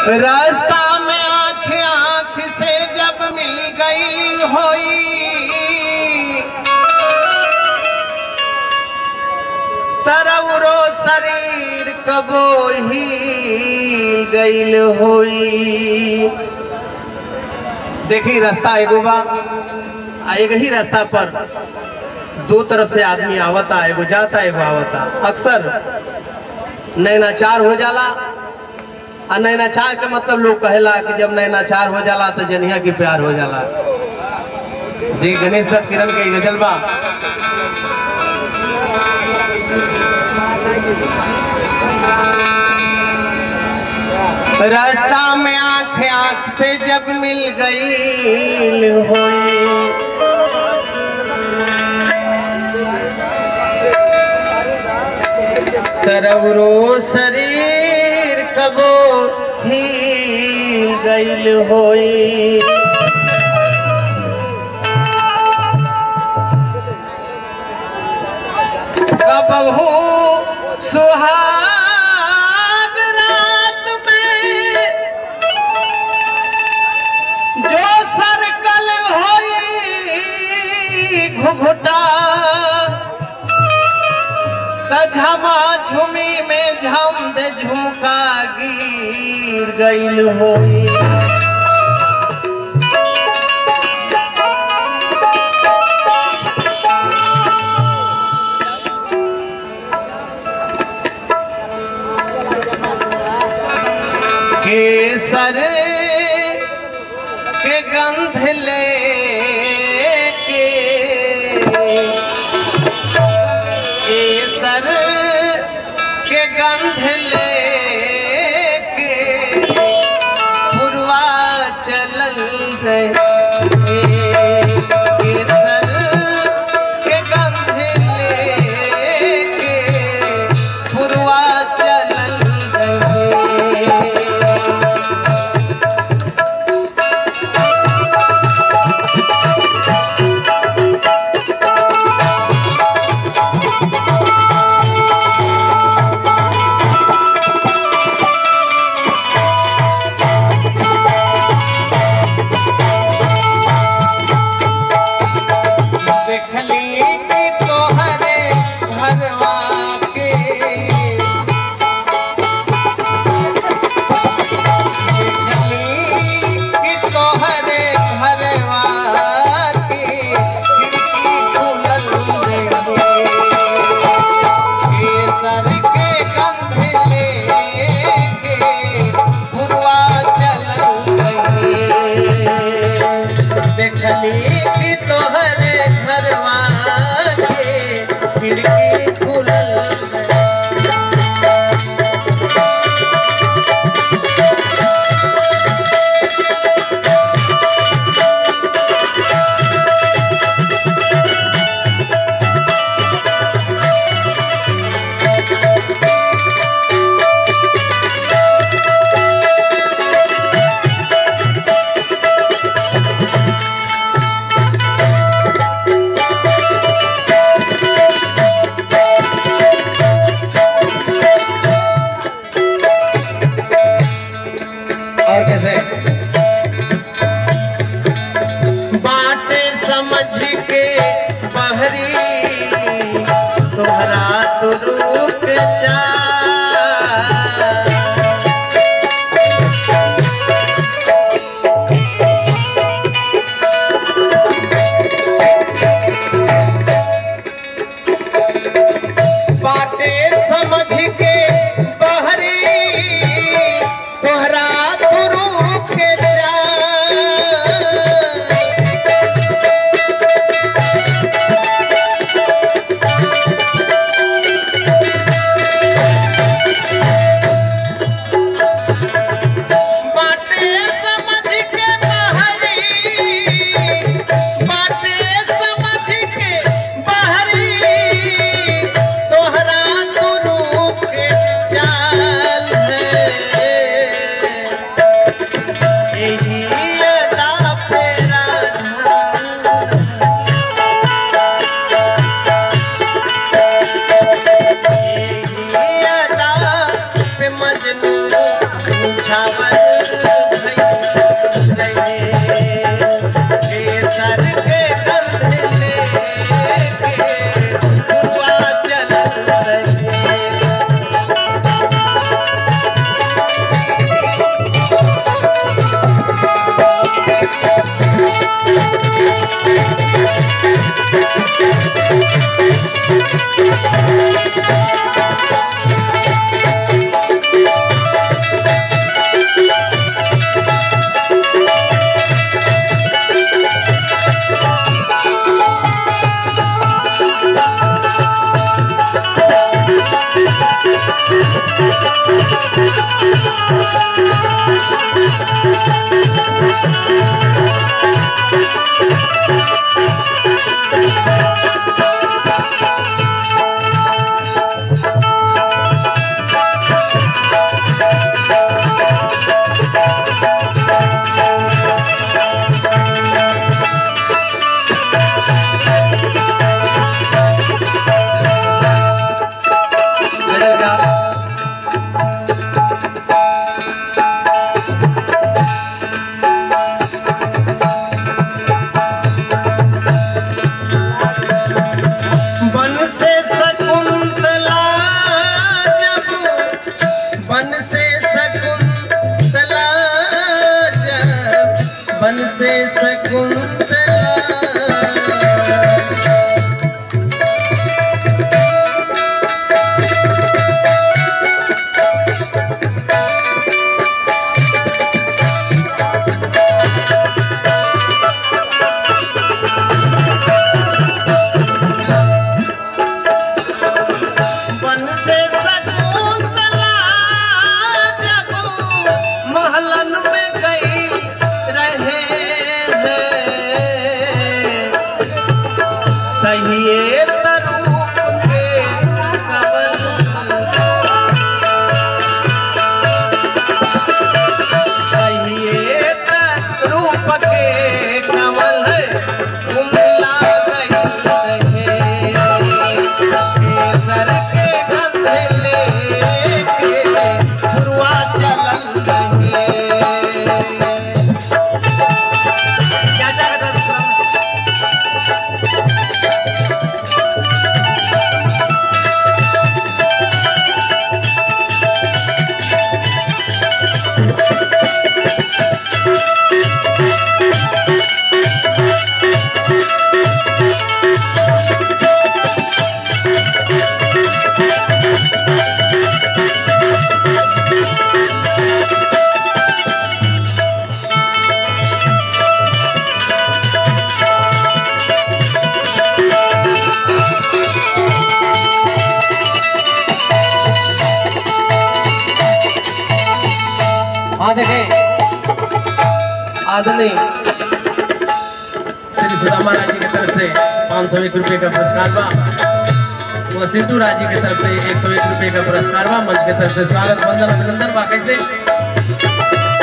रास्ता में आंख आंख से जब मिल गई होई तरवरो शरीर कबो ही गईल होई देखी रास्ता एगो बा आ एक ही रास्ता पर दो तरफ से आदमी आवता एगो जाता एगो आवता अक्सर नैनाचार हो जाला आ नैनाचार के मतलब लोग कहेला कि जब नैनाचार हो जाला तो जनिया की प्यार हो जाला जी गणेश दत्त किरण के ई गजल बा रास्ता में आंख आंख से जब मिल गई होई तरवरो शरीर कबो हिल गईल होई कबहू सुहाग रात में जो सर्कल होई घुघुटा त झमा झुमी में झम दे झुमका गिर गईल होई केसर के गंध ले के केसर के गंध लेके पुरवा चलल रहे केसर के गंध लेके पुरवा चलल रहे देखली कि तोहरे घरवा के देखली कि तोहरे घरवा के खिड़की खुलल रहे केसर के गंध लेके पुरवा चलल रहे देखली कि तोहरे घरवा के खिड़की खुलल रहे। और कैसे बाटे समझ के बहरी तोहरा तो रुक जा बाटे समझ के बहरी तोहरा तो रुक जा बाटे समझ के बहरी बाटे समझ के बहरी तोहरा तो रूप के चाल है यही अदा फेरा यही अदा पे मजनू छावल गजल का बन से शकुंतला जब बन से शकुंतला जब बन से शकुंतला बन से शकुंतला जब महलन में गई रहे हैं तहिए तरूप के कमल तहिए तरूप के कमल कुमला गई रहे केसर के गंध लेके फुरवा चलल रहे हाँ देखें आदरणीय श्री सुदामा राजी की तरफ से पाँच सौ एक रुपये का पुरस्कार बा व सिंटू राजी की तरफ से एक सौ एक रुपये का पुरस्कार बा मंच की तरफ से स्वागत वंदन अभिनंदन बा कैसे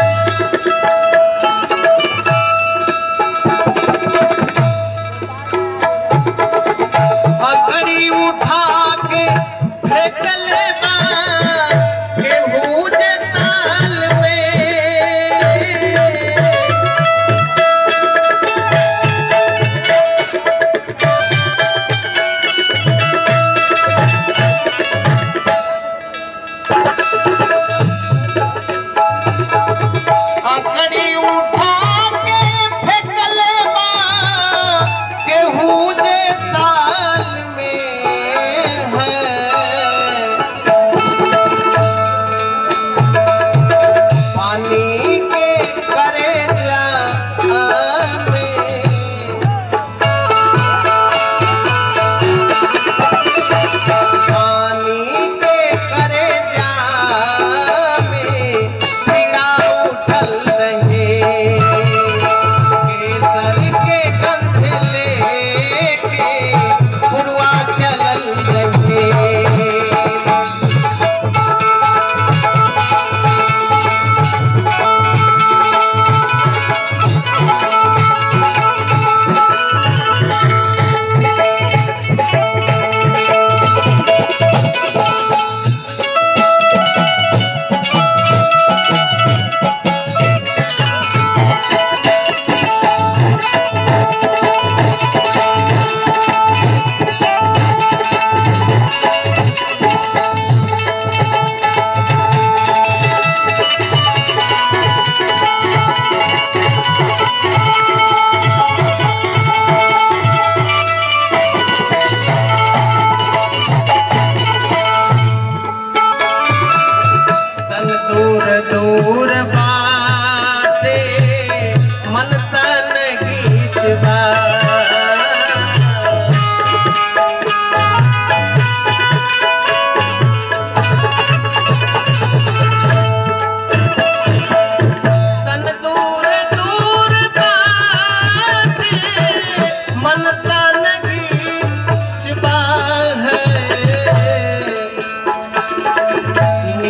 अकड़ी उठा के फेंक ले बा केहू जे ताल में अकड़ी उठा के फेंकले बा केहू जे ताल में है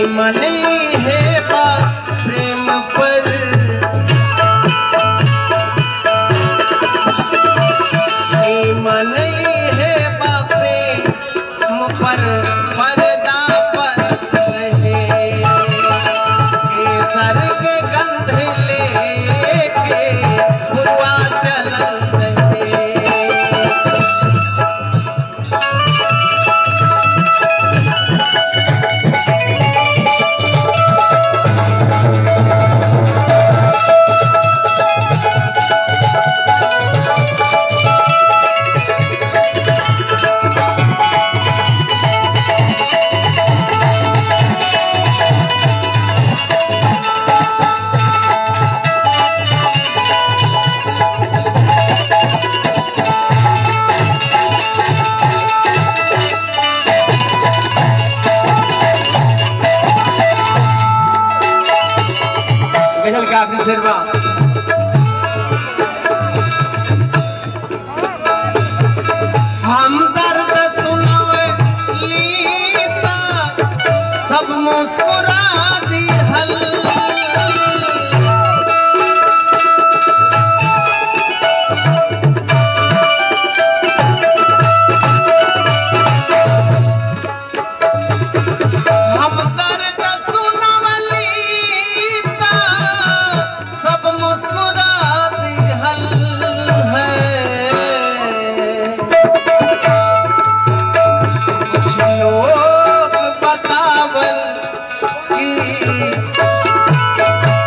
मने है बा प्रेम पर मने है बा प्रेम पर पर्दा पर रहे केसर के गंध लेके हुआ चल रहे गजल का आखिरी शेरवा हम दर्द सुनवे लीता सब मुस्कुरा दी हल हम दर्द सुनवलीता सब मुस्कुरा दिहल है कुछ लोग बतावल कि